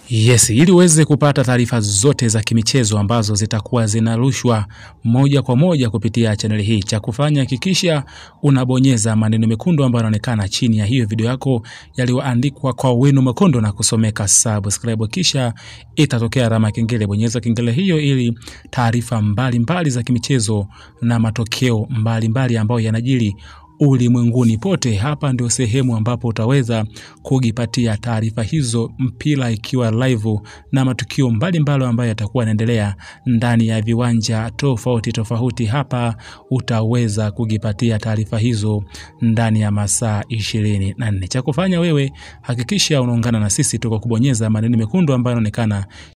Yes, ili uweze kupata taarifa zote za kimichezo ambazo zitakuwa zinarushwa moja kwa moja kupitia chaneli hii, cha kufanya hakikisha unabonyeza maneno mekundu ambayo yanaonekana chini ya hiyo video yako yaliyoandikwa kwa wino mwekundu na kusomeka subscribe, kisha itatokea alama ya kengele. Bonyeza kengele hiyo ili taarifa mbalimbali za kimichezo na matokeo mbalimbali ambayo yanajiri ulimwenguni pote. Hapa ndio sehemu ambapo utaweza kujipatia taarifa hizo, mpira ikiwa live na matukio mbalimbali ambayo yatakuwa yanaendelea ndani ya viwanja tofauti tofauti. Hapa utaweza kujipatia taarifa hizo ndani ya masaa ishirini na nne. Cha kufanya wewe, hakikisha unaungana na sisi tu kwa kubonyeza maneno mekundu ambayo yanaonekana